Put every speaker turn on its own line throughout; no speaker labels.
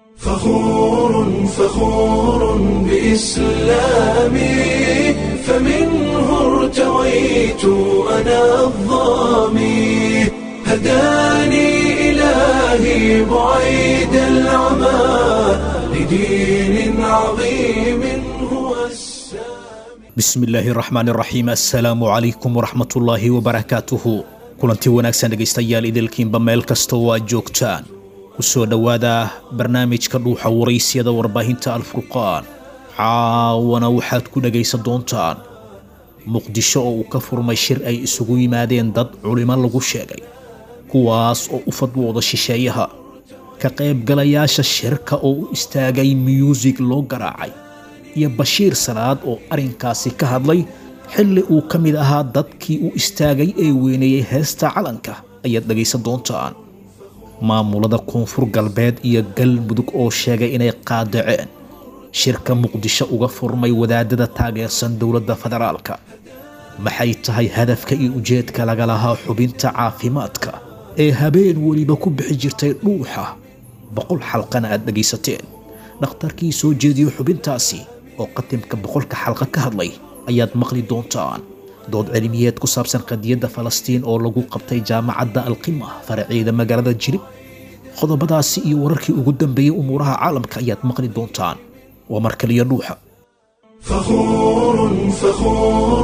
فخور فخور بإسلامي فمنه ارتويت أنا الظامي هداني إلهي بعيد العمى لدين عظيم هو السامي
bismi illaahi raxmaan raxiim assalaamu calaykum waraxmatullaahi wabarakaatuhu kulanti wanaagsan dhegaystayaal idilkiinba meel kasta oo aad joogtaan ku soo dhowaada barnaamijka dhuuxa waraysyada warbaahinta alfurqaan caawana waxaad ku dhegaysan doontaan muqdisho oo uu ka furmay shir ay isugu yimaadeen dad culimo lagu sheegay kuwaas oo u fadwooda shisheeyaha ka qaybgalayaasha shirka oo u istaagay miyuusig loo garaacay iyo bashiir salaad oo arrinkaasi ka hadlay xilli uu ka mid ahaa dadkii u istaagay ee weyneeyey heesta calanka ayaad dhegaysan doontaan maamulada koonfur galbeed iyo galmudug oo sheegay inay qaadaceen shirka muqdisho uga furmay wadaadada taageersan dowladda federaalka maxay tahay hadafka iyo ujeedka laga lahaa xubinta caafimaadka ee habeen weliba ku bixi jirtay dhuuxa boqol xalqana aad dhegaysateen dhakhtarkii soo jeediyo xubintaasi oo qatimka boqolka xalqa ka hadlay ayaad maqli doontaan dood cilmiyeed ku saabsan qadiyadda falastiin oo lagu qabtay jaamacadda alqima faraceeda magaalada jirib qodobadaasi iyo wararkii ugu dambeeyey umuuraha caalamka ayaad maqli doontaan waa markaliyo dhuuxa
فخور فخور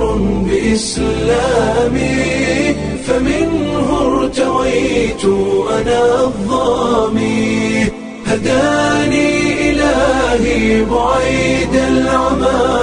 بإسلامي فمنه ارتويت أنا الظامي هداني إلهي بعيد العمى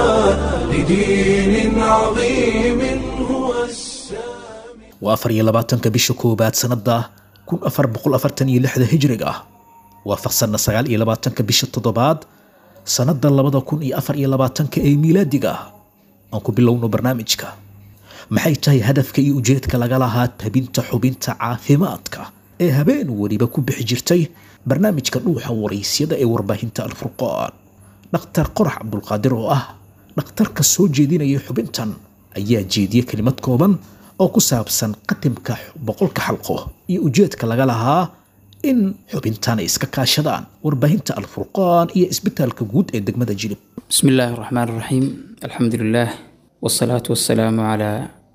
لدين عظيم هو السامي
waa afar iyo labaatanka bisha koowaad sannada kun afar boqol afartan iyo lixda hijriga ah waafaqsanna sagaal iyo labaatanka bisha toddobaad sannada labada kun iyo afar iyo labaatanka ee miilaadiga ah aan ku bilowno barnaamijka maxay tahay hadafka iyo ujeedka laga lahaa tabinta xubinta caafimaadka ee habeen weliba ku bixi jirtay barnaamijka dhuuxa waraysyada ee warbaahinta alfurqaan dhakhtar qorax cabdulqaadir oo ah dhakhtarka soo jeedinaya xubintan ayaa jeediye kelimad kooban oo ku saabsan qatimka boqolka xalqo iyo ujeedka laga lahaa in xubintan ay iska kaashadaan warbaahinta alfurqaan iyo isbitaalka guud ee degmada jilib
بسم الله الرحمن الرحيم الحمد لله والصلاة والسلام على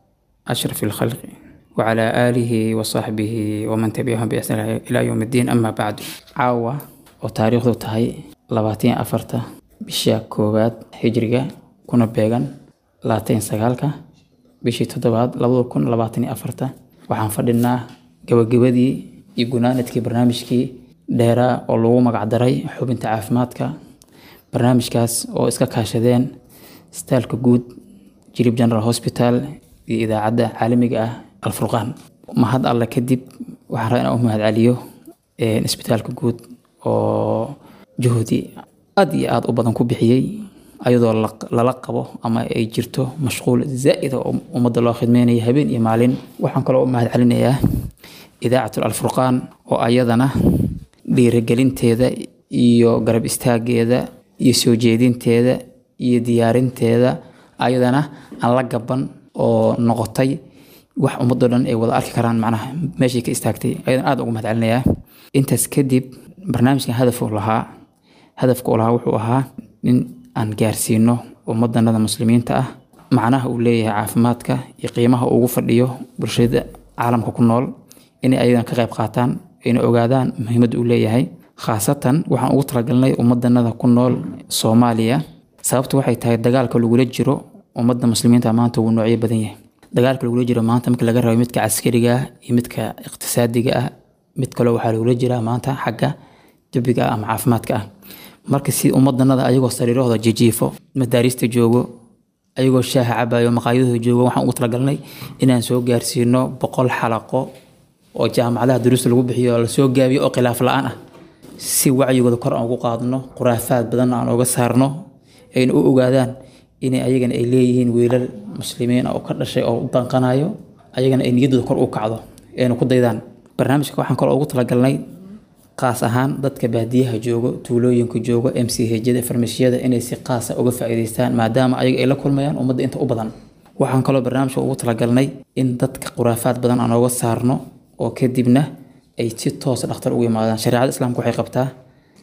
أشرف الخلق وعلى آله وصحبه ومن تبعهم بإحسان إلى يوم الدين أما بعد عاوة وتاريخ تهي لباتين أفرتا بشيا كوبات هجرية كنا بيغان لاتين سغالكا بشي تدباد لبدو كن لباتين أفرتا وحان فردنا gabagabadii iyo gunaanadkii barnaamijkii dheeraa oo lagu magacdaray xubinta caafimaadka barnaamijkaas oo iska kaashadeen istaalka guud jirib general hospital iyo idaacadda caalamiga ah alfurqaan mahad alle kadib waxaan rabaa inaan u mahad celiyo isbitaalka guud oo juhdi aad iyo aad u badan ku bixiyey ayadoo la- lala qabo ama ay jirto mashquul zaa'ida oo ummadda loo khidmeynaya habeen iyo maalin waxaan kaloo u mahad celinayaa idaacatul alfurqaan oo ayadana dhiirigelinteeda iyo garab istaageeda iyo soo jeedinteeda iyo diyaarinteeda ayadana aan la gaban oo noqotay wax ummadoo dhan ay wada arki karaan macnaha meeshay ka istaagtay ayadana aad ugu mahad celinayaa intaas kadib barnaamijkan hadafuu lahaa hadafka uu lahaa wuxuu ahaa in aan gaarsiino ummadanada muslimiinta ah macnaha uu leeyahay caafimaadka iyo qiimaha uu ugu fadhiyo bulshada caalamka ku nool inay ayadan ka qayb qaataan ayna ogaadaan muhiimadda uu leeyahay khaasatan waxaan ugu talagalnay ummadanada ku nool soomaaliya sababtu waxay tahay dagaalka lagula jiro ummadda muslimiinta maanta wuu noocyo badan yahay dagaalka lagula jiro maanta marka laga rabo midka caskariga ah iyo midka iqtisaadiga ah mid kaleo waxaa lagula jiraa maanta xagga jabiga ah ama caafimaadka ah marka si ummadanada ayagoo sariirahooda jijiifo madaariista joogo ayagoo shaaha cabayo maqaayadahooda joogo waxaan ugu talagalnay inaan soo gaarsiino boqol xalaqo oo jaamacadaha duruusta lagu bixiyo oo lasoo gaabiyo oo khilaaf la-aan ah si wacyigooda kor aan ugu qaadno khuraafaad badan aan uga saarno ayna u ogaadaan inay ayagana ay leeyihiin wiilal muslimiin oo ka dhashay oo u danqanayo ayagana ay niyaddooda kor u kacdo ayna ku daydaan barnaamijka waxaan kaloo ugu talagalnay qaas ahaan dadka baadiyaha joogo tuulooyinka joogo m c hjada farmashiyada inay si qaasa uga faa'iidaystaan maadaama ayaga ay la kulmayaan ummadda inta u badan waxaan kaloo barnaamijka ugu talagalnay in dadka khuraafaad badan aan uga saarno oo kadibna ay si toos dhakhtar ugu yimaadaan shareecada islaamka waxay qabtaa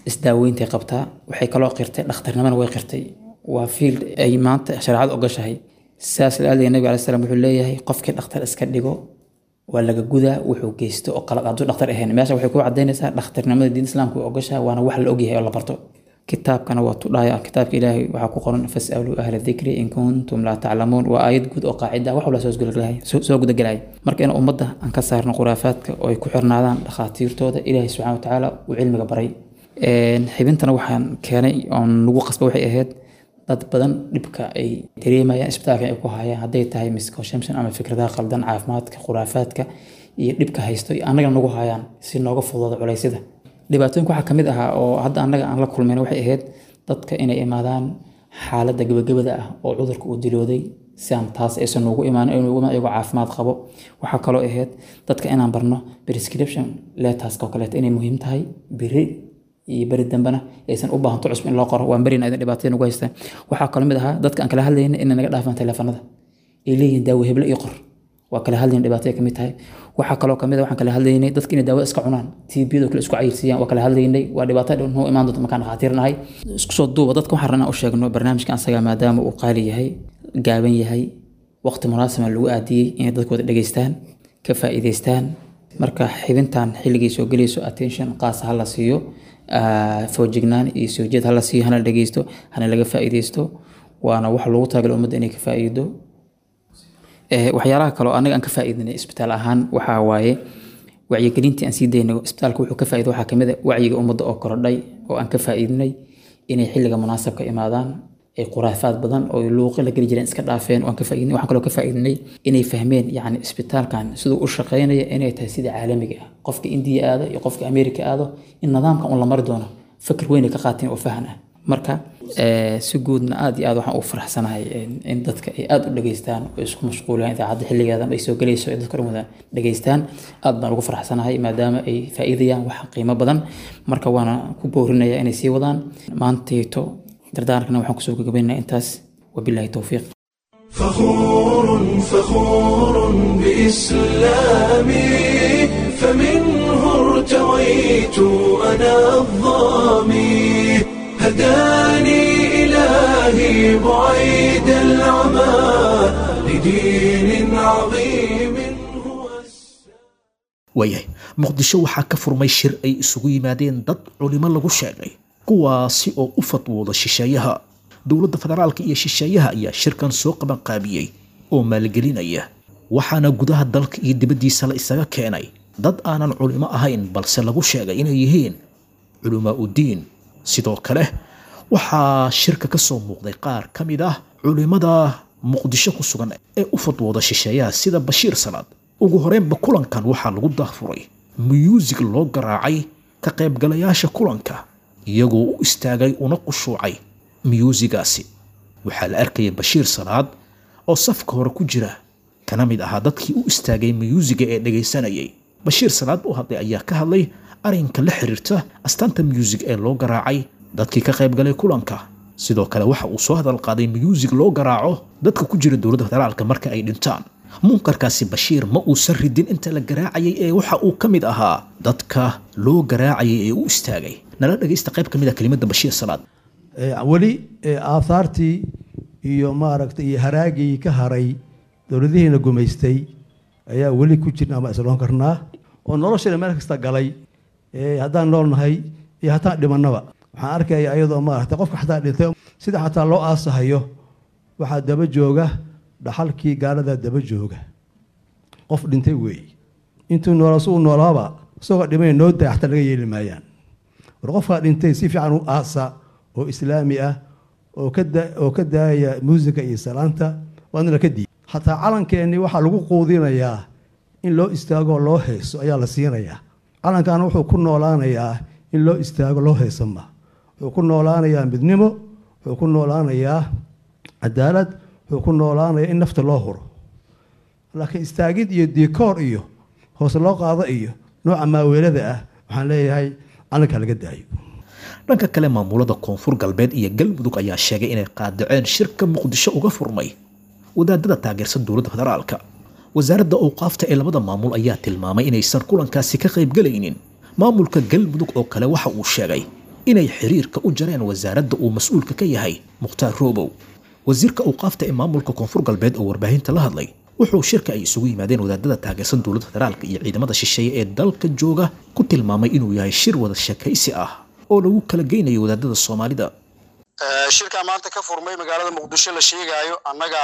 isdaaweyntay qabtaa waxay kaloo qirtay dhakhtarnimana way qirtay waa field ay maanta shareecada ogashahay sidaas laadeed nabiga alai slam wuxuu leeyahay qofkii dhakhtar iska dhigo waa laga gudaa wuxuu geysto oo qalad hadduu dhakhtar ahayn meesha waxay ku cadaynaysaa dhakhtarnimada diin islaamka way ogashahay waana wax la ogyahay oo la barto kitaabkana waa tudhaya kitaabka ilaahay waxaa ku qoran fasaluu ahla dikri in kuntum laa taclamuun waa aayad guud oo qaacida wax walba soo gudagelaya marka in ummadda aan ka saarno khuraafaadka oo ay ku xirnaadaan dhakhaatiirtooda ilaahay subxana watacaala uu cilmiga baray xibintana waxaan keenay oon lagu qasba waxay ahayd dad badan dhibka ay dareemayaan isbitaalka ay ku hayaan hadday tahay misconception ama fikradaha qaldan caafimaadka khuraafaadka iyo dhibka haysto annagana nagu hayaan si nooga fudooda culeysyada dhibaatooyinka waxaa kamid ahaa oo hadda annaga aan la kulmayn waxay ahayd dadka inay imaadaan xaaladda gabagabada ah oo cudurka uu dilooday si aan taas aysan noogu imaan iyagoo caafimaad qabo waxaa kaloo ahayd dadka inaan barno prescription letters oo kaleeto inay muhiim tahay beri iyo beri dambena aysan u baahanto cusub in loo qoro waan berina idan dhibaatada nagu haystaan waxaa kaloo mid ahaa dadka aan kala hadlayna inay naga dhaafaan teleefanada ay leeyihiin daawo heble iyo qor waa kala hadlayn dhibaato ay kamid tahay waxaa kaloo kamid waxaan kala hadlaynay dadka inay daawada iska cunaan tbiyadoo kale isku cayirsiiyaan waa kala hadlaynay waa dhibaato noo imaan doonto markaan dhakhaatiir nahay isku soo duuba dadka waxaan rabnaa u sheegno barnaamijka asaga maadaama uu qaali yahay gaaban yahay waqti munaasaba lagu aadiyey inay dadkooda dhegeystaan ka faa'iideystaan marka xibintan xilligii soo gelayso attention qaas ha la siiyo foojignaan iyo soo jeed ha la siiyo hana la dhegeysto hana laga faa'iideysto waana wax loogu talagalay ummadda inay ka faa'iido waxyaalaha kaloo anaga aan ka faa'iidinay isbitaal ahaan waxaa waaye wacyigelintii aan sii daynay isbitaalka wuxuu ka faa'iido waxaa kamid a wacyiga ummadda oo korodhay oo aan ka faa'iidinay inay xilliga munaasabka imaadaan ay khuraafaad badan oo luuqi la geli jireen iska dhaafeen waan ka faa'iidinay waxaan kaloo ka faa'iidinay inay fahmeen yacni isbitaalkan siduu u shaqeynaya inay tahay sida caalamiga ah qofka indiya aado iyo qofka ameerika aado in nidaamkan un la mari doono fakir weyn ay ka qaateen oo fahan ah marka si guudna aad iyo aad waxaan u faraxsanahay in dadka ay aad u dhageystaan oo isku mashquulayaan idaacadda xilligeedan ay soo gelayso ay dadka dhan wada dhageystaan aad baan ugu faraxsanahay maadaama ay faa'iidayaan wax qiimo badan marka waana ku boorinaya inay sii wadaan maantayto dardaarankan waxaan kusoo gagabaynaa intaas wabillahi towfiiq
فخور فخور بإسلامي فمنه ارتويت أنا الظامي هداني إلهي بعيد العمى لدين عظيم هو
waayahay muqdisho waxaa ka furmay shir ay isugu yimaadeen dad culimo lagu sheegay kuwaasi oo u fatwooda shisheeyaha dowladda federaalka iyo shisheeyaha ayaa shirkan soo qabanqaabiyey oo maalgelinaya waxaana gudaha dalka iyo dibaddiisa la isaga keenay dad aanan culimo ahayn balse lagu sheegay inay yihiin culamaa uddiin sidoo kale waxaa shirka ka soo muuqday qaar ka mid ah culimmada muqdisho ku sugan ee u fadwooda shisheeyaha sida bashiir salaad ugu horeenba kulankan waxaa lagu daafuray muyuusig loo garaacay ka qaybgalayaasha kulanka iyagoo u istaagay una qushuucay miyuusigaasi waxaa la arkayay bashiir salaad oo safka hore ku jira kana mid ahaa dadkii u istaagay miyuusiga ee dhegaysanayay bashiir salaad u hadlay ayaa ka hadlay arrinka la xiriirta astaanta miyuusig ee loo garaacay dadkii ka qaybgalay kulanka sidoo kale waxa uu soo hadal qaaday miyuusig loo garaaco dadka ku jira dowladda federaalka marka ay dhintaan munkarkaasi bashiir ma uusan ridin inta la garaacayay ee waxa uu ka mid ahaa dadka loo garaacayay ee u istaagay nala dhegaysta qayb ka mid a kelimadda bashiir salaad
weli aahaartii iyo maaragtay iyo haraagii ka haray dowladihiina gumaystay ayaa weli ku jirna ama isloon karnaa oo nolosheena meel kasta galay haddaan noolnahay iyo hataan dhimannaba waxaan arkaya ayadoo maaragtay qofka xataa dhintay sida xataa loo aasahayo waxaa daba jooga dhaxalkii gaaladaa daba jooga qof dhintay weeye intuu noola su u noolaaba isagoo dhimay noo day xataa laga yeeli maayaan war qofkaa dhintay si fiican u aasa oo islaami ah oo oo ka daaya muusika iyo salaanta waadna la ka diiy xataa calankeenni waxaa lagu quudinayaa in loo istaago loo heeso ayaa la siinayaa calankaana wuxuu ku noolaanayaa in loo istaago loo heeso ma wuxuu ku noolaanayaa midnimo wuxuu ku noolaanayaa cadaalad wuxuu ku noolaanayaa in nafta loo huro laakiin istaagid iyo dikoor iyo hoose loo qaado iyo nooca maaweelada ah waxaan leeyahay calanka laga daayo
dhanka kale maamulada koonfur galbeed iyo galmudug ayaa sheegay inay qaadaceen shirka muqdisho uga furmay wadaadada taageersan dowladda federaalka wasaaradda awqaafta ee labada maamul ayaa tilmaamay inaysan kulankaasi ka qaybgelaynin maamulka galmudug oo kale waxa uu sheegay inay xiriirka u jareen wasaaradda uu mas-uulka ka yahay mukhtaar roobow wasiirka awqaafta ee maamulka koonfur galbeed oo warbaahinta la hadlay wuxuu shirka ay isugu yimaadeen wadaadada taageersan dowladda federaalka iyo ciidamada shisheeye ee dalka jooga ku tilmaamay inuu yahay shir wada sheekaysi ah oo lagu kala geynayo wadaadada soomaalida
shirkaa maanta ka furmay magaalada muqdisho la sheegaayo annaga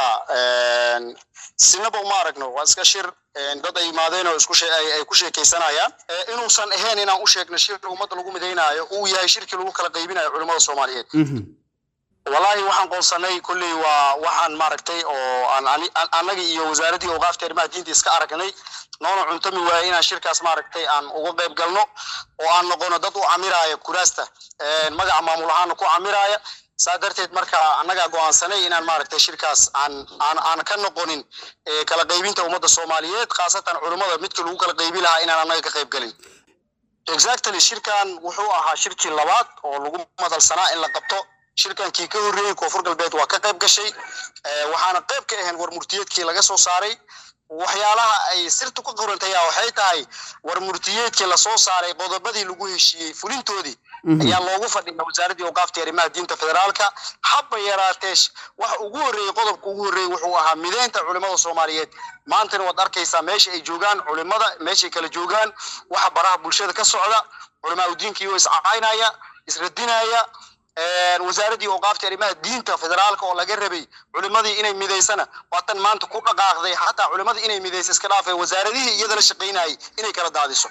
sinaba uma aragno waa iska shir dad ay yimaadeen oo isku ay ku sheekaysanayaan inuusan ahayn inaan u sheegno shir ummadda lagu midaynaayo uu yahay shirkii lagu kala qaybinayo culimmada soomaaliyeed wallaahi waxaan qoonsanay kolley waa waxaan maaragtay oo aan annaga iyo wasaaraddii awqaafta arrimaha diinta iska aragnay noona cuntami waaye inaan shirkaas maaragtay aan uga qayb galno oo aan noqono dad u camiraaya kuraasta magaca maamul ahaana ku camiraaya saa darteed marka annagaa go'aansanay inaan maaragtay shirkaas aan aan aan ka noqonin kala qaybinta ummadda soomaaliyeed khaasatan culummada midkii lagu kala qaybi lahaa inaan annaga ka qayb gelin exactly shirkan wuxuu ahaa shirkii labaad oo lagu madalsanaa in la qabto shirkankii ka horreeyey koonfur galbeed waa ka qayb gashay waxaana qayb ka ahayn war murtiyeedkii laga soo saaray waxyaalaha ay sirtu ka qorantaya waxay tahay war murtiyeedkii lasoo saaray qodobadii lagu heshiiyey fulintoodii ayaa loogu fadhiya wasaaraddii awqaafta arrimaha diinta federaalka habba yaraatee waxa ugu horreeyey qodobka ugu horreeyey wuxuu ahaa mideynta culimmada soomaaliyeed maantana waad arkaysaa meesha ay joogaan culimmada meeshay kala joogaan waxa baraha bulshada ka socda culimaa udiinka iyoo iscacaynaya isradinaya wasaaraddii awqaafta arrimaha diinta federaalka oo laga rabay culimadii inay midaysana waatan maanta ku dhaqaaqday xataa culimadii inay midaysa iska dhaafay wasaaradihii iyada la shaqaynayay inay kala daadiso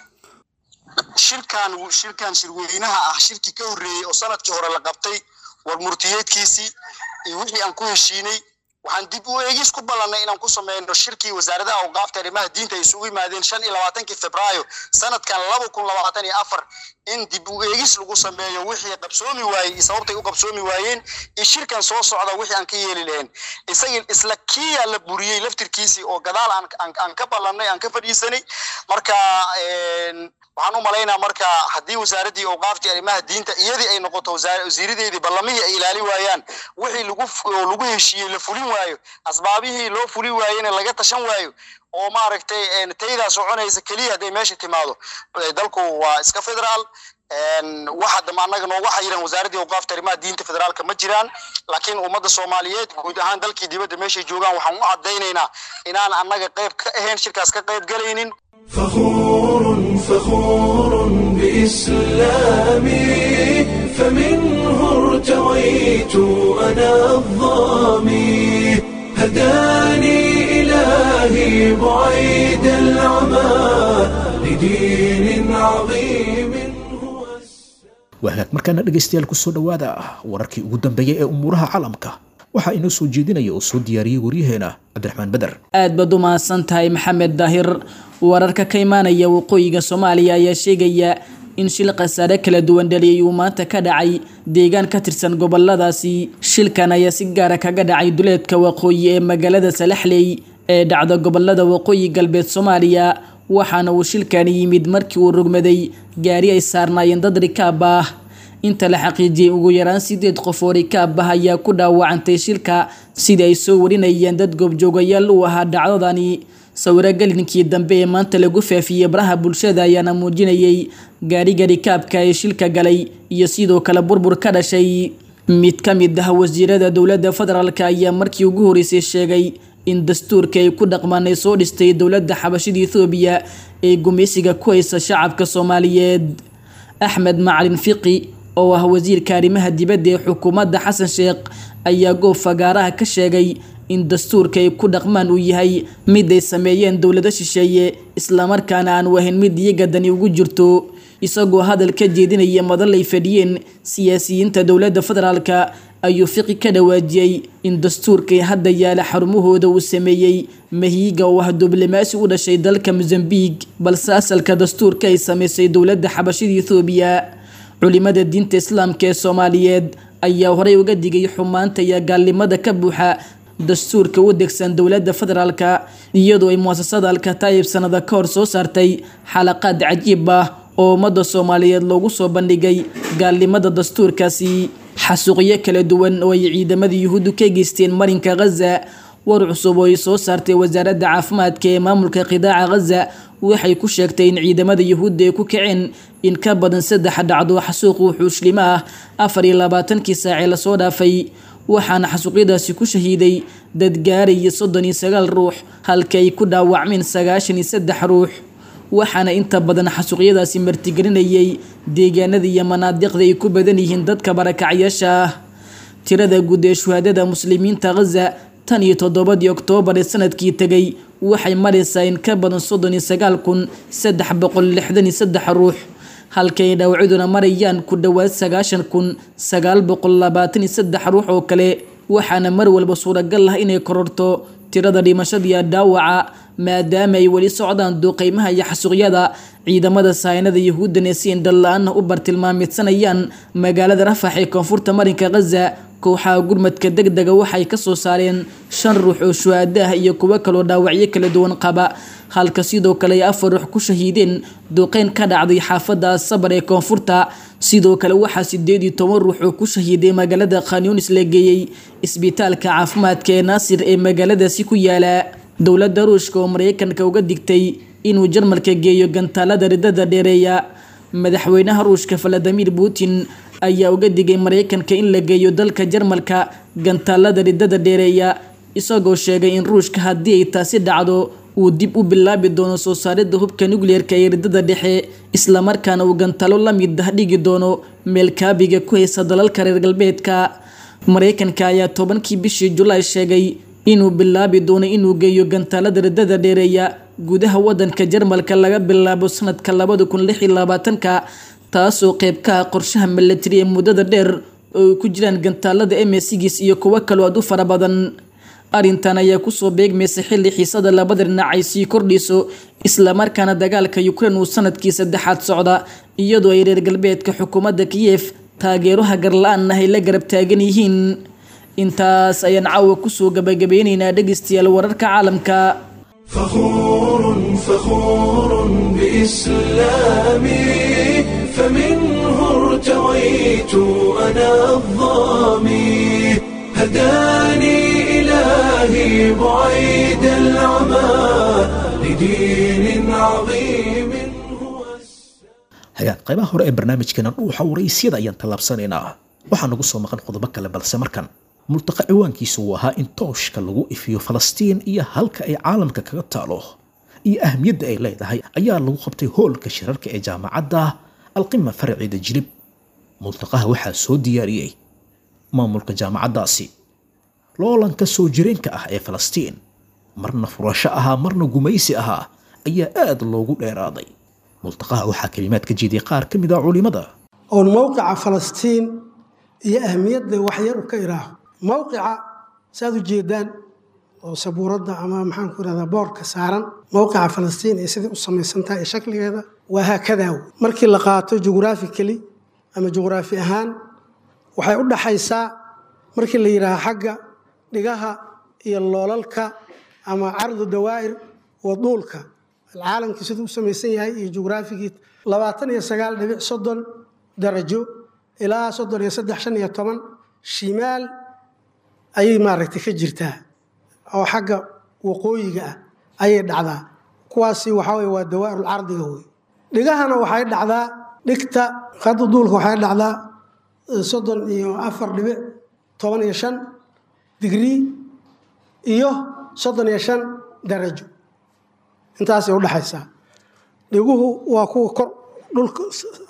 shirkan shirkan shirweynaha ah shirkii ka horreeyey oo sanadkii hore la qabtay war murtiyeedkiisii iyo wixii aan ku heshiinay waxaan dib u eegis ku ballannay inaan ku sameyno shirkii wasaaradaha awqaafta arrimaha diinta ay isugu yimaadeen shan iyo labaatankii febraayo sanadkan laba kun labaatan iyo afar in dib u eegis lagu sameeyo wixii qabsoomi waayey iyo sababtay u qabsoomi waayeen iyo shirkan soo socda wixii aan ka yeeli lahayn isagii isla kiyaa la buriyey laftirkiisii oo gadaal aan aan ka ballannay aan ka fadhiisanay marka waxaan u malaynaa marka haddii wasaaraddii awqaaftii arrimaha diinta iyadii ay noqoto wasiiradeedii ballamihii ay ilaali waayaan wixii lagu lagu heshiiyey la fulin waayo asbaabihii loo fulin waayena laga tashan waayo oo maaragtay taydaa soconaysa keliya hadday meesha timaado dalku waa iska federaal waxa dambe annaga noogu xayiran wasaaraddii awqaafta arrimaha diinta federaalka ma jiraan laakiin ummadda soomaaliyeed guud ahaan dalkii dibadda meeshay joogaan waxaan u caddaynaynaa inaan annaga qayb ka ahayn shirkaas ka qayb galaynin
فخور فخور بإسلامي فمنه ارتويت أنا الظامي هداني إلهي بعيد العمى لدين عظيم هو
waa hagaag markaana dhegaystayaal kusoo dhowaada wararkii ugu dambeeyey ee umuuraha caalamka waxaa inoo soo jeedinaya oo soo diyaariyey waryaheena cabdiraxmaan beder
aad baad u mahadsan tahay maxamed daahir wararka ka imaanaya waqooyiga soomaaliya ayaa sheegaya in shil khasaare kala duwan dhaliyay uu maanta ka dhacay deegaan ka tirsan goboladaasi shilkan ayaa si gaara kaga dhacay duleedka waqooyi ee magaalada salaxley ee dhacda gobolada waqooyi galbeed soomaaliya waxaana uu shilkani yimid markii uu rogmaday gaari ay saarnaayeen dad rikaab ah inta la xaqiijiyey ugu yaraan sideed qof oo rikaab ah ayaa ku dhaawacantay shilka sida ay soo warinayeen dad goobjoogayaal u ahaa dhacdadani sawiro galinkii dambe ee maanta lagu faafiyey baraha bulshada ayaana muujinayay gaariga rikaabka ee shilka galay iyo sidoo kale burbur ka dhashay mid ka mid ah wasiirada dowladda federaalk ayaa markii ugu horeysay sheegay in dastuurka ay ku dhaqmaan ay soo dhistay dowladda xabashida ethoobiya ee gumaysiga ku haysa shacabka soomaaliyeed axmed macalin fiqi oo ah wasiirka arrimaha dibadda ee xukuumadda xasan sheekh ayaa goob fagaaraha ka sheegay in dastuurka ay ku dhaqmaan uu yahay mid ay sameeyeen dowlado shisheeye islamarkaana aan wahayn mid iyaga dani ugu jirto isagoo hadal ka jeedinaya madal ay fadhiyeen siyaasiyiinta dowladda federaalka ayuu fiqi ka dhawaajiyey in dastuurkay hadda yaala xarumahooda uu sameeyey mahiiga oo ah diblomaasi u dhashay dalka mosambiq balse asalka dastuurka ay sameysay dowladda xabashida ethoobiya culimada diinta islaamka ee soomaaliyeed ayaa horey uga digay xumaanta iyo gaalnimada ka buuxa dastuurka u degsan dowladda federaalka iyadoo ay muasasada alkataayib sanada ka hor soo saartay xalaqaad cajiib ah oo ummadda soomaaliyeed loogu soo bandhigay gaalnimada dastuurkaasi xasuuqyo kala duwan oo ay ciidamada yuhuuddu ka geysteen marinka khaza war cusub oo ay soo saartay wasaaradda caafimaadka ee maamulka qidaaca khaza waxay ku sheegtay in ciidamada yuhuudda ay ku kaceen in ka badan saddex dhacdo xasuuq wuxuushlimo ah afar iyo labaatankii saacee lasoo dhaafay waxaana xasuuqyadaasi ku shahiiday dad gaaraya soddon iyo sagaal ruux halka ay ku dhaawacmeen sagaashan iyo saddex ruux waxaana inta badan xasuuqyadaasi martigelinayay deegaanada iyo manaadiqda ay ku badan yihiin dadka barakacyaasha ah tirada guud ee shuhaadada muslimiinta khaza tan iyo toddobadii oktoobar ee sanadkii tegay waxay maraysaa in ka badan soddon iyo sagaal kun saddex boqol lixdan iyo saddex ruux halka ay dhaawacduna marayaan ku dhowaad sagaashan kun sagaal boqol labaatan iyo saddex ruux oo kale waxaana mar walba suuragal ah inay kororto tirada dhimashadiiyo dhaawaca maadaama ay weli socdaan duqeymaha iyo xasuuqyada ciidamada saynada yahuuddana si indhala-aana u bartilmaamidsanayaan magaalada rafax ee koonfurta marinka khaza kooxaha gurmadka deg dega waxay kasoo saareen shan ruux oo shuhaado ah iyo kuwo kaloo dhaawacyo kala duwan qaba halka sidoo kale ay afar ruux ku shahiideen duqeyn ka dhacday xaafada asabar ee koonfurta sidoo kale waxaa sideed iyo toban ruux oo ku shahiiday magaalada khanyunis la geeyey isbitaalka caafimaadka ee naasir ee magaaladaasi ku yaala dowladda ruushka oo mareykanka uga digtay inuu jarmalka geeyo gantaalada ridada dheereeya madaxweynaha ruushka valadimir putin ayaa uga digay mareykanka in la geeyo dalka jarmalka gantaalada ridada dheereeya isagoo sheegay in ruushka haddii ay taasi dhacdo uu dib u bilaabi doono soo saaridda hubka nukleerka ee ridada dhexe islamarkaana uu gantaalo la mid ah dhigi doono meelkaabiga ku haysa dalalka reer galbeedka mareykanka ayaa tobankii bishii julaay sheegay inuu bilaabi doono inuu geeyo gantaalada ridada dheereeya gudaha wadanka jarmalka laga bilaabo sanadka labada kun lix iyo labaatanka taasoo qeyb ka ah qorshaha milatari ee muddada dheer oo ay ku jiraan gantaalada emesigiis iyo kuwo kaloo aad u fara badan arrintan ayaa kusoo beegmaysa xilli xiisada labada dhinac ay sii kordhiso islamarkaana dagaalka ukrain uu sanadkii saddexaad socda iyadoo ay reer galbeedka xukuumadda kiyef taageero hagarla-aan ah ay la garab taagan yihiin intaas ayaan caawa kusoo gabagabeyneynaa dhegeystayaal wararka caalamka
فخور فخور بإسلامي فمنه ارتويت أنا الظامي هداني إلهي بعيد العمى لدين عظيم هو
hagaan qaybaha hore ee barnaamijkeena dhuuxa waraysyada ayaan tallaabsanaynaa waxaa nagu soo maqan qodobo kale balse markan multaqa ciwaankiisu uu ahaa in tooshka lagu ifiyo falastiin iyo halka ay caalamka kaga taalo iyo ahmiyadda ay leedahay ayaa lagu qabtay hoolka shirarka ee jaamacadda alqima faraceeda jilib multaqaha waxaa soo diyaariyey maamulka jaamacaddaasi loolanka soo jireenka ah ee falastiin marna furasho ahaa marna gumaysi ahaa ayaa aad loogu dheeraaday multaqaha waxaa kalimaad ka jeediyay qaar ka mid ah culimada
oon mowqica falastiin iyo ahmiyadda waxyar u ka iraaho mowqica saaad u jeedaan oo sabuuradda ama maxaan ku irahdaa boorka saaran mowqica falastiin iyo sidai u samaysan tahay ee shakligeeda waa haakadaa wey markii la qaato jughraphically ama juqhraafi ahaan waxay u dhaxaysaa markii la yidhaaha xagga dhigaha iyo loolalka ama cardu dawaa'ir waduulka alcaalamkii siduu u samaysan yahay iyo jughraafigii labaatan iyo sagaal dhibic soddon darajo ilaa soddon iyo saddex shan iyo toban shimaal ayay maaragtay ka jirtaa oo xagga waqooyiga ah ayay dhacdaa kuwaasi waxaa weye waa dawaa'irul cardiga wey dhigahana waxay dhacdaa dhigta khadda duulka waxay dhacdaa soddon iyo afar dhibic toban iyo shan digrii iyo soddon iyo shan darajo intaasay udhexaysaa dhiguhu waa kuwa kor dhulka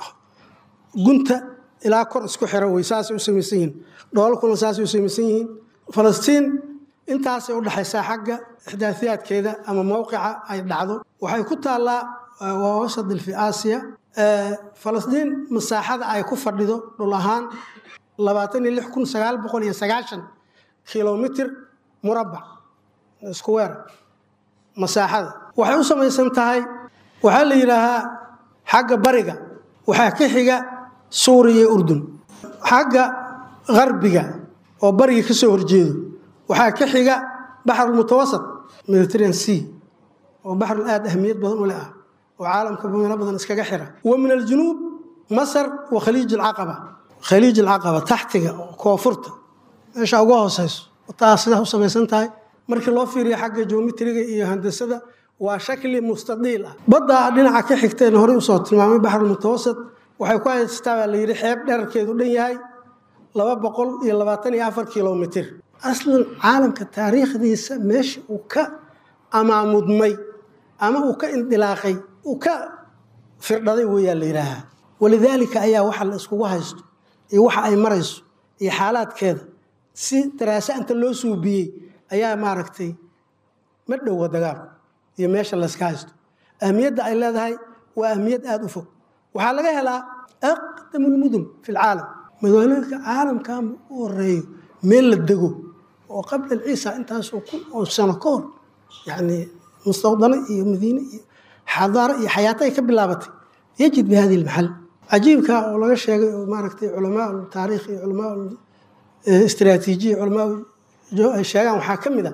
gunta ilaa kor isku xira wey saasay u samaysan yihiin dhoolkuna saasay u samaysan yihiin falastiin intaasay udhexaysaa xagga ixdaasiyaadkeeda ama mowqica ay dhacdo waxay ku taallaa waa wasadil fi aasiya falastiin masaaxada ay ku fadhido dhul ahaan labaatan iyo lix kun sagaal boqol iyo sagaashan kilomitr murabbac isku weer masaaxada waxay u samaysan tahay waxaa la yidhaahaa xagga bariga waxaa ka xiga suuriya iyo urdun xagga qarbiga oo bariga ka soo horjeedo waxaa ka xiga baxrulmutawasat mediterranean sea oo baxrul aada ahmiyad badan u leh ah oo caalamka meelo badan iskaga xira wa min aljunuub masar wa khaliij alcaqaba khaliij alcaqaba taxtiga oo koonfurta meesha uga hooseyso taa sidaa u samaysan tahay markii loo fiiriyo xagga geometriga iyo handasada waa shakli mustadiil ah badda dhinaca ka xigteen horey usoo tilmaamay baxrul mutawasat waxay ku haystaa baa la yidhi xeeb dherarkeedu dhan yahay laba boqol iyo labaatan iyo afar kilomitir aslan caalamka taariikhdiisa meesha uu ka amaamudmay ama uu ka indilaaqay uu ka firdhaday weeyaa la yidhaahaa walidaalika ayaa waxa la iskugu haysto iyo waxa ay marayso iyo xaalaadkeeda si daraasa inta loo suubiyey ayaa maaragtay ma dhowa dagaal iyo meesha layska haysto ahmiyadda ay leedahay waa ahmiyad aada u fog waxaa laga helaa aqdamu lmudun fi lcaalam magaalooyinka caalamkan u horeeyo meel la dego oo qabla ciisa intaasoo kun oo sano ka hor yani mustawdano iyo madiine iyo xadaaro iyo xayaato ay ka bilaabatay yajid bi hadihi lmaxal cajiibka oo laga sheegay oo maaragtay culamaa taariikh iyo culamaa istraatiijiya culamaa ay sheegaan waxaa ka mid a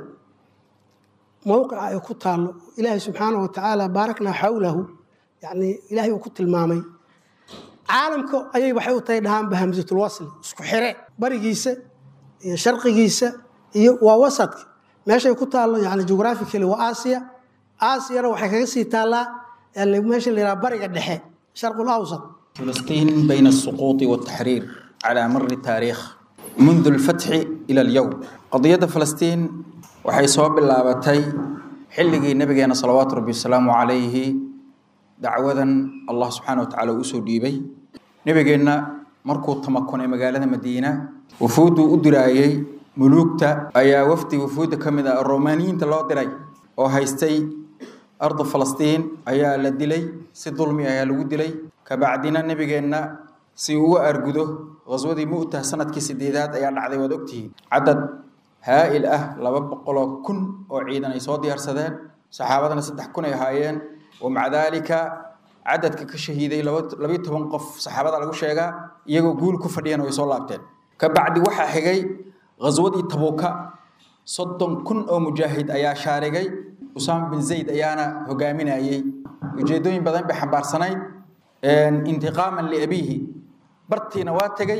mowqica ay ku taallo ilaahay subxaanahu watacaala baaraknaa xawlahu yani ilaahay uu ku tilmaamay caalamka ayay waxay u tahay dhahaanba hamsatulwasli isku xire barigiisa iyo sharqigiisa iyo waa wasadka meeshay ku taallo yani geographically waa aasiya aasiyana waxay kaga sii taallaa yani meesha la yidhaha bariga dhexe sharqul awsat
فلسطين بين السقوط والتحرير على مر التاريخ منذ الفتح إلى اليوم قضية فلسطين waxay soo bilaabatay xilligii nabigeena salawaatu rabbi wasalaamu calayhi dacwadan allah subxaana wa tacaala uu usoo dhiibay nabigeenna markuu tamakunay magaalada madiina wufuudduu u diraayey muluugta ayaa wafdi wufuudda ka mid ah romaaniyiinta loo diray oo haystay ardu falastiin ayaa la dilay si dulmi ayaa lagu dilay kabacdina nabigeenna si uu uga argudo qaswadii mu'tah sanadkii sideedaad ayaa dhacday waad ogtihiin cadad haa'il ah laba boqoloo kun oo ciidan ay soo diyaarsadeen saxaabadana saddex kun ay ahaayeen wamaca daalika cadadka ka shahiiday labayo toban qof saxaabada lagu sheegaa iyagoo guul ku fadhiyana way soo laabteen kabacdi waxaa xigay ghaswadii tabuuka soddon kun oo mujaahid ayaa shaarigay usaama bin zayd ayaana hogaaminayey ujeedooyin badan bay xambaarsanayd intiqaaman liabiihi bartiina waa tegey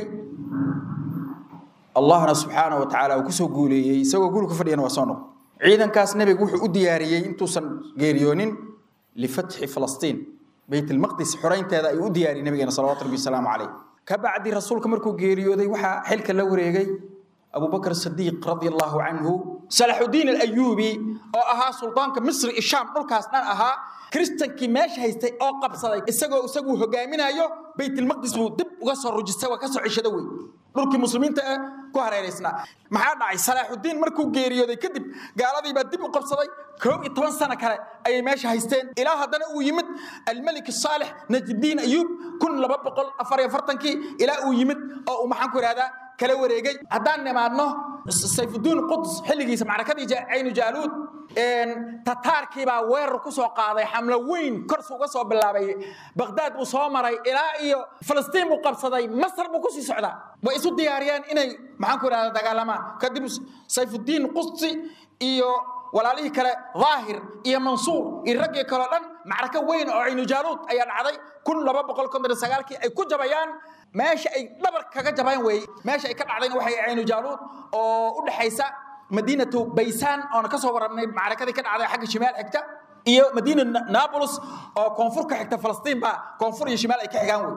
allahna subxaanahu wa tacaala uu kusoo guuleeyey isagoo guul ku fadhiyana waa soo noq ciidankaas nebigu wuxuu u diyaariyey intuusan geeriyoonin lifatxi falastiin beyt ilmaqdis xoraynteeda ayuu u diyaariyey nabigeena salawatu rabbi wasalaamu caleyh kabacdi rasuulka markuu geeriyooday waxaa xilka la wareegay abubakr sadiiq radia allahu canhu salaxudiin alayuubi oo ahaa suldaanka misri ishaam dhulkaas dhan ahaa kristankii meesha haystay oo qabsaday isagoo isagu hogaaminayo beytilmaqdis buu dib uga soo rujistay waa ka soo cishada wey dhulkii muslimiinta ee ku hareeraysnaa maxaa dhacay salaaxudiin markuu geeriyooday kadib gaaladii baa dib u qabsaday koob iyo toban sano kale ayay meesha haysteen ilaa haddana uu yimid almelik saalix najdiin ayuub kun laba boqol afar iyo afartankii ilaa uu yimid oo uu maxaan ku ihahdaa kala wareegay haddaan nimaadno sayfudiin quds xilligiisa macrakadii caynu jaaluud tataarkii baa weerar ku soo qaaday xamlo weyn korsu uga soo bilaabay baqdaad buu soo maray ilaa iyo falastiin buu qabsaday masar buu kusii socdaa way isu diyaariyeen inay maxaan ku ihahda dagaalamaan kadib sayfudiin qudsi iyo walaalihii kale daahir iyo mansuur iyo raggii kaleo dhan macrako weyn oo caynu jaaluud ayaa dhacday kun laba boqol konton iyo sagaalkii ay ku jabayaan meesha ay dhabar kaga jabayaan weeye meesha ay ka dhacdayna waxay caynu jaaluud oo u dhexaysa madiinatu baysaan oona kasoo wararnay macrakadii ka dhacday xagga shimaal xigta iyo madiina nablus oo koonfur ka xigta falastiin baa koonfur iyo shimaal ay ka xigaan wey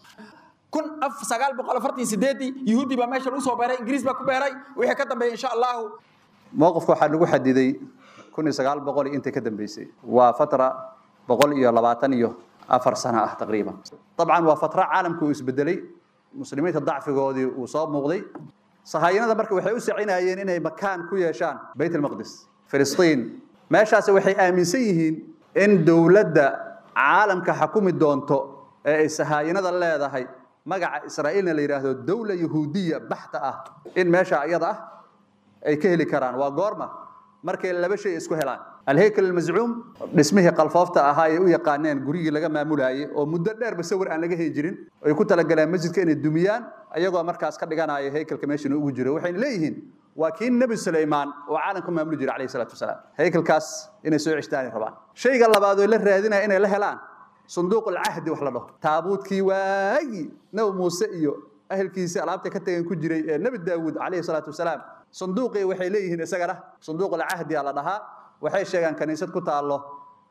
kun af sagaal boqol afartan sideedii yuhuudi baa meesha lagu soo beeray ingiriis baa ku beeray wixii ka dambeeyay insha allahu
mowqifka waxaa lagu xadiday kun iyo sagaal boqol intii ka dambeysay waa fatra boqol iyo labaatan iyo afar sano ah taqriiban dabcan waa fatra caalamka uu isbedelay muslimiinta dacfigoodii uu soo muuqday sahayanada marka waxay u sacinayeen inay makaan ku yeeshaan bayt almaqdis filistiin meeshaasi waxay aaminsan yihiin in dowladda caalamka xakumi doonto ee ay sahaayanada leedahay magaca israa'iilna la yidhaahdo dowla yahuudiya baxta ah in meesha iyada ah ay ka heli karaan waa goorma markay laba shay isku helaan alheykel almascuum dhismihii qalfoofta ahaa ay u yaqaaneen gurigii laga maamulayay oo muddo dheerba sawir aan laga heli jirin ay ku talagaleen masjidka inay dumiyaan ayagoo markaas ka dhiganaya heykelka meeshan ugu jiro waxayna leeyihiin waa kii nebi sulaymaan oo caalamka maamuli jiray calayhi salaatu wasalaam heykelkaas inay soo ceshtaani rabaan shayga labaad oo la raadinaya inay la helaan sunduuq alcahdi wax la dhaho taabuudkii waagii nebi muuse iyo ahelkiisii alaabta ka tagan ku jiray ee nebi daawuud calayhi salaatu wasalaam sunduuqii waxay leeyihiin isagana sunduuq alcahdi aa la dhahaa waxay sheegaan kaniisad ku taallo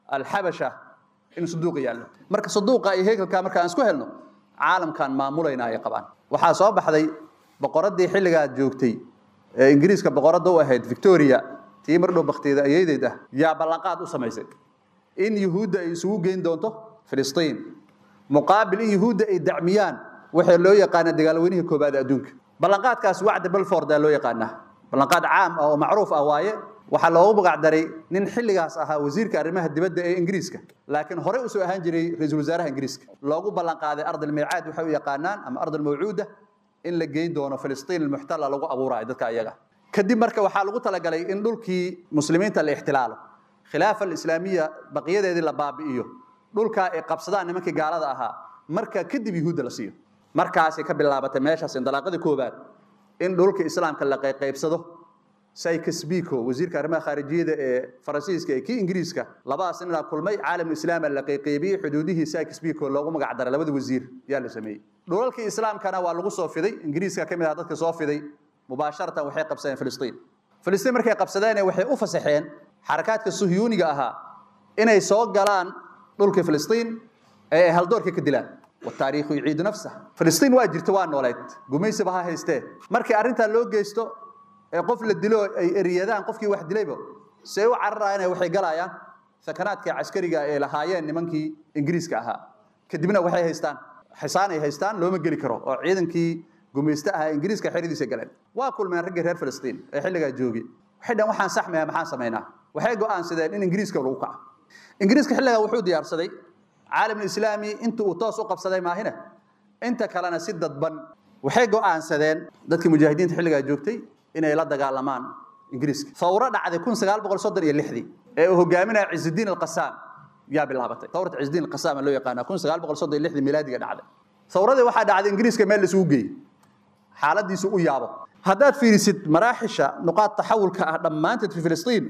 alxabasha in saduuqa yaallo marka saduuqa iyo heekelka marka aan isku helno caalamkan maamulayna ay qabaan waxaa soo baxday boqoradii xilligaa joogtay ee ingiriiska boqoradda u ahayd victoria tii mar dhow bakteeda ayaydeed ah yaa ballanqaad u samaysay in yuhuudda ay isugu geyn doonto filistiin muqaabil in yuhuudda ay dacmiyaan waxaa loo yaqaana dagaalweynihii koobaad adduunka ballanqaadkaas wacda belforda loo yaqaanaa ballanqaad caam ah oo macruuf ah waaye waxaa loogu magacdaray nin xilligaas ahaa wasiirka arrimaha dibadda ee ingiriiska laakiin horey usoo ahaan jiray ra-iisul wasaaraha ingiriiska loogu ballanqaaday ardalmiicaad waxay u yaqaanaan ama ardalmawcuuda in la geyn doono filistiin almuxtala lagu abuurayo dadka ayaga kadib marka waxaa lagu talagalay in dhulkii muslimiinta la ixtilaalo khilaafa alislaamiya baqiyadeedii la baabi'iyo dhulkaa ay qabsadaan nimankii gaalada ahaa marka kadib yuhuudda la siiyo markaasay ka bilaabatay meeshaas indalaaqadii koobaad in dhulka islaamka la qayqaybsado sykes biko wasiirka arrimaha khaarijiyada ee faransiiska ee kii ingiriiska labadaas ninaa kulmay caalam islaama la qayqaybiyey xuduudihii sykes biko loogu magac daray labada wasiir yaa la sameeyey dhulalkii islaamkana waa lagu soo fiday ingiriiska ka mid ah dadka soo fiday mubaasharatan waxay qabsadeen filistiin filistiin markay qabsadeen waxay u fasaxeen xarakaadka suhyuuniga ahaa inay soo galaan dhulka filistiin ee ay haldoorka ka dilaan wataariikhu yuciidu nafsah filistiin waa jirta waa nooleed gumaysiba ha haystee markii arrintaa loo geysto ee qof la dilo ay eriyadaan qofkii wax dilayba see u cararayaan waxay galayaan sakanaadka caskariga ee lahaayeen nimankii ingiriiska ahaa kadibna waxay haystaan xisaan ay haystaan looma geli karo oo ciidankii gumaysta ahaa ingiriiska xeridiisa galeen waa kulmeen raggii reer filistiin ee xilligaa joogay waxay dhan waxaan saxmaya maxaan samaynaa waxay go'aansadeen in ingiriiska lagu kaco ingiriiska xilligaa wuxuu diyaarsaday caalamul islaami inta uu toos u qabsaday maahina inta kalena si dadban waxay go'aansadeen dadkii mujaahidiinta xilligaa joogtay inay la dagaalamaan ingiriiska fawro dhacday kun sagaal boqol soddon iyo lixdii ee uu hogaaminaya cizudiin alqasaam yaa bilaabatay fawrata cizudiin alqasaam loo yaqaana kun sagaal boqol soddon iyo lixdii milaadiga dhacday fawradii waxaa dhacday ingiriiska meel laisugu geeyey xaaladiisu u yaabo haddaad fiirisid maraaxisha nuqaad taxawulka ah dhammaanteed fi filistiin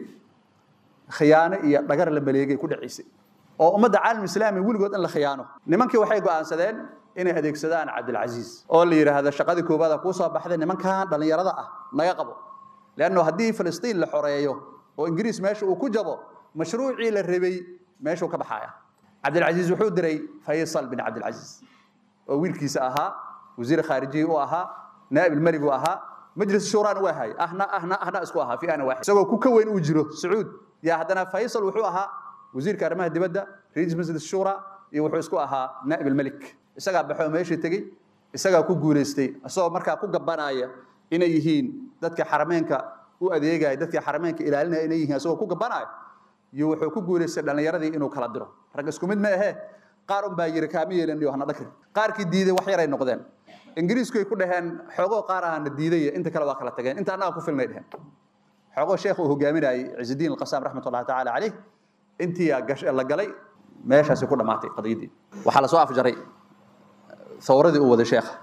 khiyaano iyo dhagar la maleegay ku dhacaysay oo ummadda caalam islaami weligood in la khiyaano nimankii waxay go'aansadeen inay adeegsadaan cabdilcasiis oo la yidhaahdo shaqadii koobaada kuu soo baxday nimankan dhallinyarada ah naga qabo leanno haddii filistiin la xoreeyo oo ingiriis meesha uu ku jabo mashruucii la rabay meeshuu ka baxaya cabdilcasiis wuxuu diray faysal bin cabdilcasiis oo wiilkiisa ahaa wasiir khaarijiyi u ahaa naa'ib ilmelig u ahaa majlis shuuraan u ahay ahna ahna ahna isku ahaa fi ana waaxid isagoo ku ka weyn uu jiro sacuud yaa haddana faysal wuxuu ahaa wasiirka arrimaha dibadda raiis majlis shuura iyo wuxuu isku ahaa naa'ib ilmelik isagaa baxoo meeshii tegey isagaa ku guulaystay isagoo markaa ku gabanaya inay yihiin dadka xarameenka u adeegaya dadka xarameenka ilaalinaya inay yihiin isagoo ku gabanaya iyo wuxuu ku guulaystay dhallinyaradii inuu kala diro rag isku mid ma ahee qaar un baa yiri kaama yeelaniyo hana dhakri qaarkii diiday wax yaray noqdeen ingiriisku ay ku dhaheen xoogoo qaar ahana diidaya inta kale waa kala tageen inta annaga ku filnay dheheen xoogoo sheekh uu hogaaminayay cizudiin alqasaam raxmat ullahi tacaala caleyh intii la galay meeshaasi ku dhammaatay qadiyadii waxaa lasoo afjaray thawradii uu waday sheekha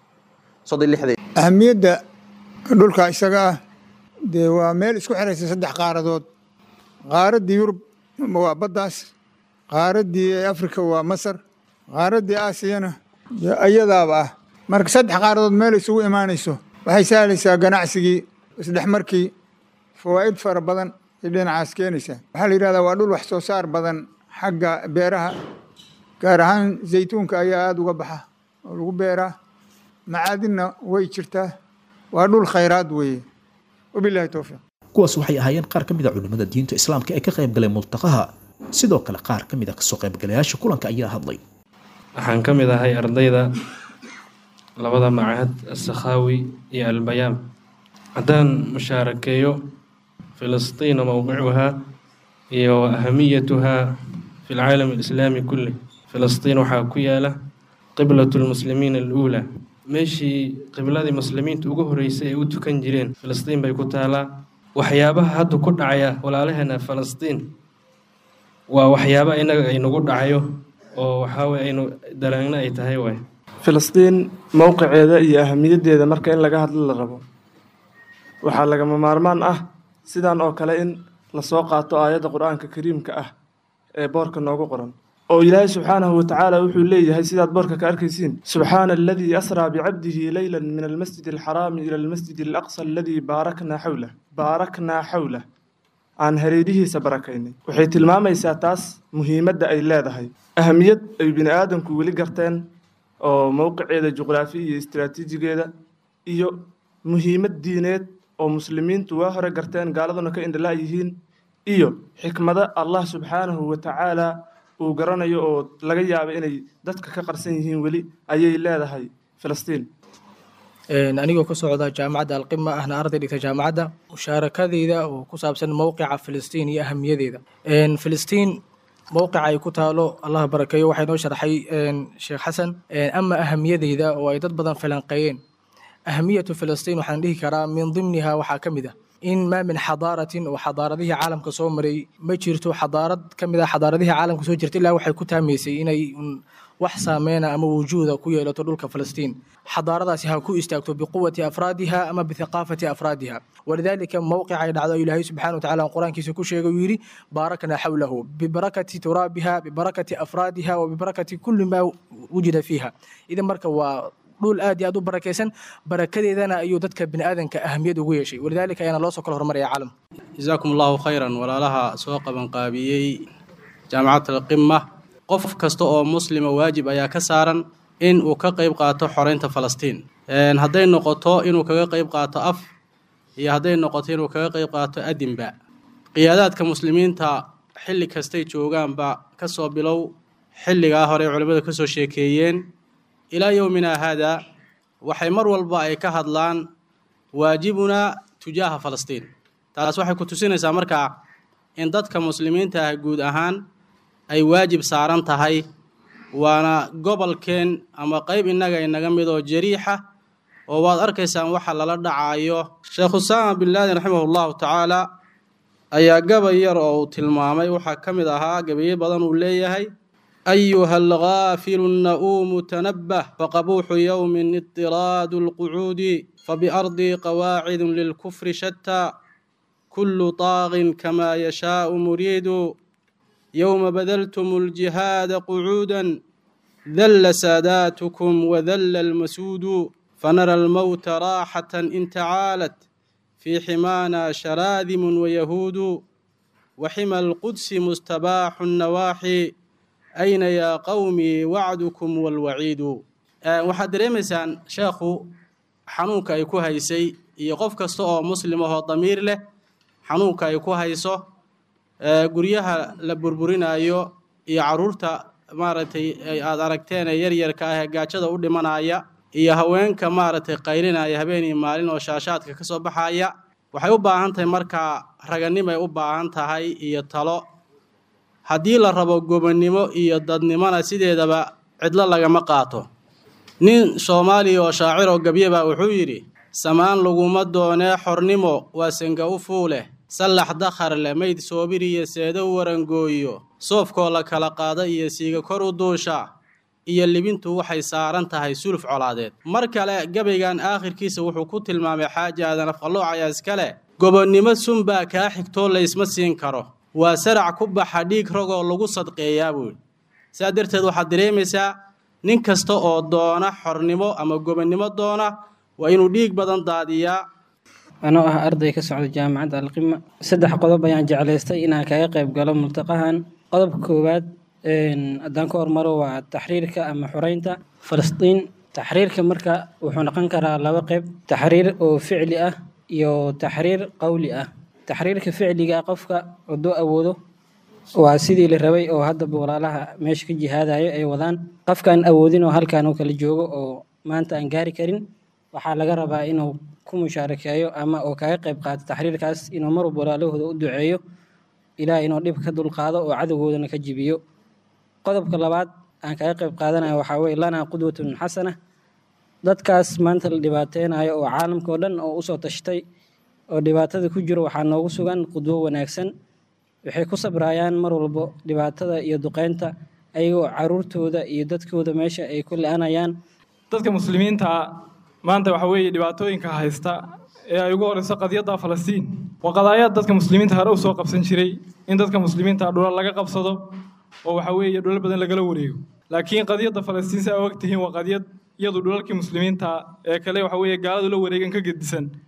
soddon lixdii
ahamiyadda dhulka isaga ah dee waa meel isku xiraysa saddex qaaradood qaaraddii yurub waa baddaas qaaraddii afrika waa masar qaaraddii aasiyana iyadaaba ah marka saddex qaaradood meel isugu imaanayso waxay sahlaysaa ganacsigii isdhexmarkii fawaa'id fara badan ay dhinacaas keenaysaa waxaa la yidhahdaa waa dhul wax soo saar badan xagga beeraha gaar ahaan zaytuunka ayaa aada uga baxa oo lagu beeraa macaadinna way jirtaa waa dhul khayraad weeye wabilahi towfiiq
kuwaas waxay ahaayeen qaar ka mid a culimmada diinta islaamka ee ka qayb galay multaqaha sidoo kale qaar ka mid a kasoo qaybgalayaasha kulanka ayaa hadlay
waxaan ka mid ahay ardayda labada macahad asakhaawi iyo albayaam haddaan mushaarakeeyo filistiina mowqicuhaa iyo ahamiyatuhaa fi lcaalam alislaami kulli filistiin waxaa ku yaala qiblatu lmuslimiina aluulaa meeshii qibladii muslimiinta ugu horeysay ay u tukan jireen filistiin bay ku taalaa waxyaabaha hadda ku dhacaya walaalaheena falastiin waa waxyaaba inaga aynagu dhacayo oo waxaaweye aynu daraangna ay tahay waay
filistiin mowqiceeda iyo ahamiyaddeeda marka in laga hadlo la rabo waxaa lagama maarmaan ah sidan oo kale in lasoo qaato aayadda qur-aanka kariimka ah ee boorka noogu qoran oo ilaahay subxaanahu watacaala wuxuu leeyahay sidaad boorka ka arkaysiin subxaana aladii asraa bicabdihi leyla min almasjid alxaraami ila almasjid alaqsa aladii baaraknaa xawlah baaraknaa xawlah aan hareerihiisa barakaynay waxay tilmaamaysaa taas muhiimadda ay leedahay ahamiyad ay bini aadamku weli garteen oo mowqiceeda juqraafi iyo istiraatiijigeeda iyo muhiimad diineed oo muslimiintu waa hore garteen gaaladuna ka indhala yihiin iyo xikmado allah subxaanahu wa tacaala uu garanayo oo laga yaabo inay dadka ka qarsan yihiin weli ayay leedahay filistiin
anigoo ka socda jaamacadda alqima ahna arday dhigta jaamacadda mushaarakadeyda oo ku saabsan mowqica filistiin iyo ahamiyadeeda filistiin mowqica ay ku taalo allah barakeeyo waxaa inoo sharxay sheekh xasan ama ahamiyadeyda oo ay dad badan falanqeeyeen ahamiyatu filistiin waxaan dhihi karaa min dimniha waxaa ka mid ah in maa min xadaaratin oo xadaaradihii caalamka soo maray ma jirto xadaarad ka mid ah xadaaradihii caalamka soo jirta ilaa waxay ku taamaysay inay wax saameyna ama wujuuda ku yeelato dhulka filistiin xadaaradaasi ha ku istaagto biquwati afraadiha ama bithiqaafati afraadiha walidaalika mowqica ay dhacdo ilaahay subxana wa tacala qur-aankiisa ku sheegay uu yidhi baarakna xawlahu bibarakati turaabiha bibarakati afraadiha wa bibarakati kulli maa wujida fiiha idan marka waa dhul aad iyo aad u barakaysan barakadeedana ayuu dadka bini aadanka ahamiyad ugu yeeshay walidaalika ayaana loo soo kala hormaraya caalam
jazaakum allahu khayran walaalaha soo qabanqaabiyey jaamacat alqima qof kasta oo muslima waajib ayaa ka saaran in uu ka qayb qaato xoreynta falastiin hadday noqoto inuu kaga qayb qaato af iyo hadday noqoto inuu kaga qayb qaato adinba qiyaadaadka muslimiinta xilli kastay joogaanba kasoo bilow xilligaa hore culimmada kasoo sheekeeyeen ilaa yowmina haada waxay mar walba ay ka hadlaan waajibunaa tujaaha falastiin taas waxay ku tusinaysaa markaa in dadka muslimiinta ah guud ahaan ay waajib saaran tahay waana gobolkeen ama qeyb innaga inaga mid oo jariixa oo waad arkaysaan waxa lala dhacayo sheekh usaama bin laadin raximah llahu tacaala ayaa gabay yar oo uu tilmaamay waxaa ka mid ahaa gabayo badan uu leeyahay أيها الغافل النؤوم تنبه فقبوح يوم اضطراد القعود فبأرضي قواعد للكفر شتى كل طاغ كما يشاء مريد يوم بذلتم الجهاد قعودا ذل ساداتكم وذل المسود فنرى الموت راحة إن تعالت في حمانا شراذم ويهود وحمى القدس مستباح النواحي ayna yaa qowmii wacdukum walwaciidu waxaad dareemaysaan sheekhu xanuunka ay ku haysay iyo qof kasta oo muslim ahoo damiir leh xanuunka ay ku hayso guryaha la burburinayo iyo caruurta maaragtay aad aragteen ee yaryarka ah ee gaajada u dhimanaya iyo haweenka maaragtay qaylinaya habeen iyo maalin oo shaashaadka ka soo baxaya waxay u baahan tahay markaa raganimay u baahan tahay iyo talo haddii la rabo gobonnimo iyo dadnimona sideedaba cidlo lagama qaato nin soomaaliya oo shaacir oo gabyaba wuxuu yidhi samaan laguma doonee xornimo waa senga u fuuleh sallax dakhar leh mayd soobir iyo seedo warangooyo soofkoo la kala qaada iyo siiga kor u duusha iyo libintu waxay saaran tahay suluf colaadeed mar kale gabaygan aakhirkiisa wuxuu ku tilmaamay xaaji aadan afqallooc ayaa iskale gobonnimo sunbaa kaa xigtoo laysma siin karo waa sarac ku baxa dhiig ragoo lagu sadqeeyaa buuhi sidaa darteed waxaad dareemaysaa nin kasta oo doona xornimo ama gobonnimo doona waa inuu dhiig badan daadiyaa
anoo ah arday ka socda jaamacadda alqima saddex qodob ayaan jeclaystay inaan kaga qayb galo multaqahan qodobka koowaad haddaan ka hormaro waa taxriirka ama xoreynta falastiin taxriirka marka wuxuu noqon karaa laba qayb taxriir oo ficli ah iyo taxriir qowli ah taxriirka ficliga qofka hadduu awoodo waa sidii la rabay oo haddaba walaalaha meesha ka jihaadayo ay wadaan qofkaan awoodin oo halkaan uu kala joogo oo maanta aan gaari karin waxaa laga rabaa inuu ku mushaarakeeyo ama oo kaga qayb qaato taxriirkaas inuu mar walba walaalahooda u duceeyo ilaah inuu dhib ka dulqaado oo cadowgoodana ka jibiyo qodobka labaad aan kaga qayb qaadanayo waxaa weye lanaa qudwatun xasana dadkaas maanta la dhibaateynayo oo caalamka oo dhan oo usoo tashtay oo dhibaatada ku jiro waxaa noogu sugan qudwo wanaagsan waxay ku sabrayaan mar walbo dhibaatada iyo duqeynta ayagoo caruurtooda iyo dadkooda meesha ay ku la-anayaan
dadka muslimiinta maanta waxa weeye dhibaatooyinka haysta ee ay ugu horeyso qadiyadda falastiin waa qadaayaad dadka muslimiinta hore usoo qabsan jiray in dadka muslimiinta dhulal laga qabsado oo waxa weeye dhulal badan lagala wareego laakiin qadiyadda falastiin si aa og tihiin waa qadiyad iyadu dhulalkii muslimiinta ee kale waxa weeye gaaladu la wareegan ka gedisan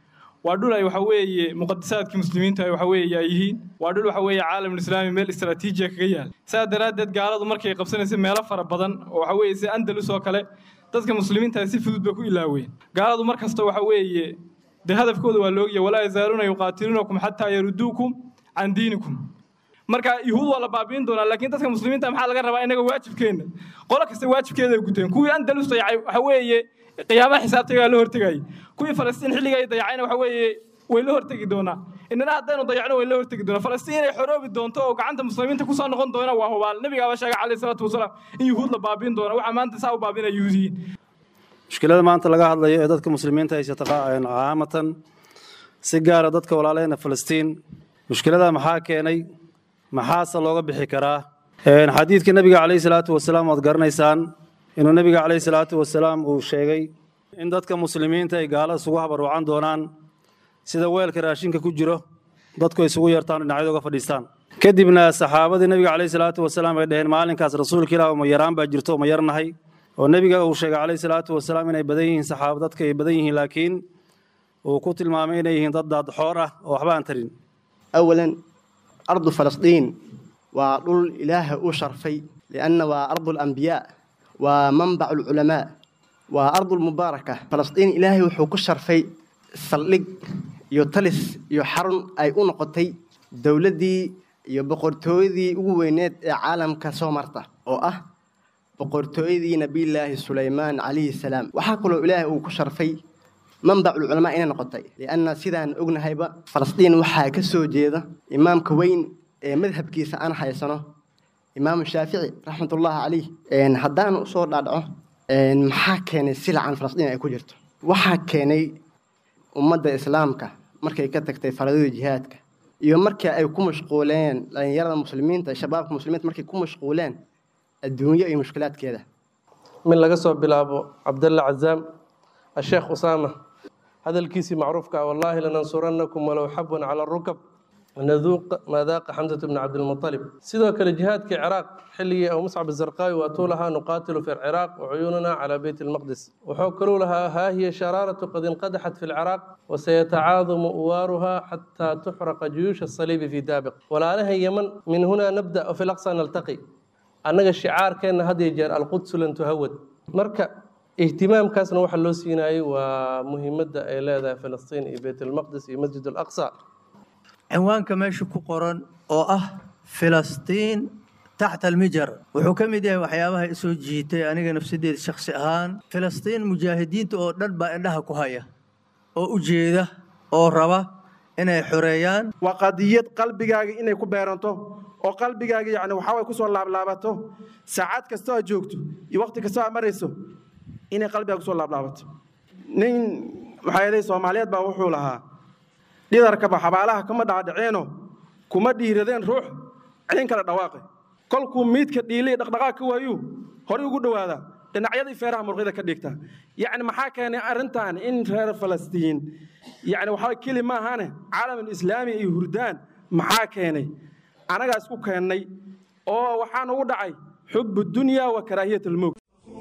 waa dhul ay waxa weeye muqadisaadkii muslimiinta waxa weeye ay yihiin waa dhul waxa weeye caalamulislaami meel istaraatiijiya kaga yaal saa daraaddeed gaaladu markay qabsanaysa meelo fara badan oo waxa weeye sida andalus oo kale dadka muslimiinta si fudud bay ku ilaaween gaaladu mar kasta waxa weeye dee hadafkooda waa loogya walaa yazaaluuna yuqaatiluunakum xataa yaruduukum can diinikum marka yuhuud waa la baabiin doonaa laakiin dadka muslimiinta maxaa laga rabaa inaga waajibkeenna qolo kasta waajibkeeda ay guteen kuwii andalus dayacay waxa weeye qiyaamaha xisaabtagaa la hortegayay kuwii falastiin xilliga ay dayacayna waxa weeye way la hortegi doonaa inana haddaynu dayacno way la hortegi doonaa falastiin inay xoroobi doonto oo gacanta muslimiinta kusoo noqon doona waa hubaal nabigaaba sheegay calayhi salaatu wasalaam in yuhuud la baabiin doona waxaa maanta saa u baabinaya yuhuudiyiin
mushkilada maanta laga hadlayo ee dadka muslimiinta haysata caamatan si gaara dadka walaaleena falastiin mushkilada maxaa keenay maxaase looga bixi karaa xadiidka nebiga calayhi salaatu wasalaam waad garanaysaan inuu nebiga calayhi salaatu wasalaam uu sheegay in dadka muslimiinta ay gaalo isugu habaruucan doonaan sida weelka raashinka ku jiro dadku ay isugu yeertaan dhinacyada uga fadhiistaan kadibna saxaabadii nebiga calayhi salaatu wasalaam ay dhaheen maalinkaas rasuulka ilaah uma yaraan baa jirto uma yarnahay oo nebiga uu sheegay calayhi salaatu wasalaam inay badan yihiin saxaaba dadka ay badan yihiin laakiin uu ku tilmaamay inay yihiin dad daadxoor ah oo waxba aan tarin
أولا أرض فلسطين وطول إله أشرفي لأن وأرض الأنبياء ومنبع العلماء وأرض المباركة فلسطين إلهي وحوك الشرفي سلق يطلس يحرن أي أنقطي دولدي يبقرتوذي وينات عالم كسومرتا أو أه بقرتوذي نبي الله سليمان عليه السلام وحاكلوا إلهي وكشرفي منبع العلماء إنا نقطي لأن سيدان أغنى هيبا فلسطين وحا كسو جيدا إمام كوين مذهب كيسا أنا حيسانه إمام الشافعي رحمة الله عليه إن هدان أصور دادعه إن محا كيني سلع عن فلسطين أي كجرت وحا كيني أمد إسلامك مركي كتكتي فرضي جهادك iyo markii ay ku mashquuleen dhalinyarada muslimiinta shabaabka muslimiinta markay ku mashquuleen adduunyo iyo mushkilaadkeeda
من laga soo bilaabo cabdalla cazaam الشيخ أسامة هذا الكيسي معروف كا والله لننصرنكم ولو حبوا على الركب ونذوق ما ذاق حمزة بن عبد المطلب سيدو كالجهاد كعراق حلية أو مصعب الزرقاوي وأطولها نقاتل في العراق وعيوننا على بيت المقدس وحوكروا لها ها هي شرارة قد انقدحت في العراق وسيتعاظم أوارها حتى تحرق جيوش الصليب في دابق ولا لها يمن من هنا نبدأ وفي الأقصى نلتقي أنك الشعار كان هذه جار القدس لن تهود مركب ihtimaamkaasna waxa loo siinayay waa muhiimadda ay leedahay filistiin iyo beytalmaqdis iyo masjid alaqsa
cinwaanka meesha ku qoran oo ah filistiin taxta almijar wuxuu ka mid yahay waxyaabaha isoo jiitay aniga nafsadeeda shakhsi ahaan filistiin mujaahidiinta oo dhan baa indhaha ku haya oo u jeeda oo raba inay xoreeyaan
waa qadiyad qalbigaaga inay ku beeranto oo qalbigaaga yani waxaa way kusoo laablaabato saacad kastoo aad joogto iyo waqti kastoo aad marayso inay qalbiga kusoo laablaabato nin maxaa yeelay soomaaliyeed baa wuxuu lahaa dhidarkaba xabaalaha kama dhacdhaceeno kuma dhiiradeen ruux celin kala dhawaaqe kolkuu miidka dhiilay dhaqdhaqaaq ka waayuu horey ugu dhowaadaa dhinacyadii feeraha murqida ka dhigta yacni maxaa keenay arrintan in reer falastiin yacni waxaa keli ma ahane caalamul islaami iyo hurdaan maxaa keenay anagaa isku keennay oo waxaa nugu dhacay xubu dunya wa karaahiyat almowt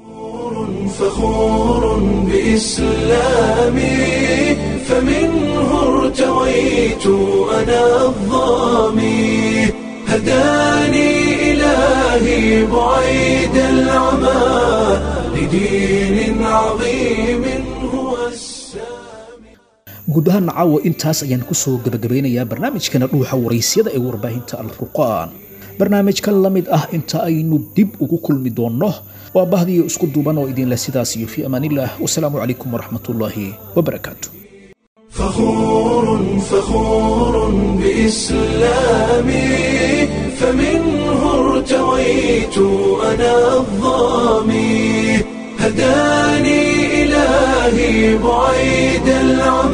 فخور بإسلامي فمنه ارتويت أنا الظامي هداني إلهي بعيد العمى لدين عظيم هو
guud ahaan caawa intaas ayaan ku soo gebagabeynayaa barnaamijkana dhuuxa waraysyada ee warbaahinta alfurqaan barnaamijkan la mid ah inta aynu dib ugu kulmi doonno waa bahdiyo isku duuban oo idinleh sidaas iyo fii amaanillaah wasalaamu calaykum waraxmatullaahi wabarakaatu
فخور فخور بإسلامي فمنه ارتويت أنا الظامي هداني إلهي بعيد العمى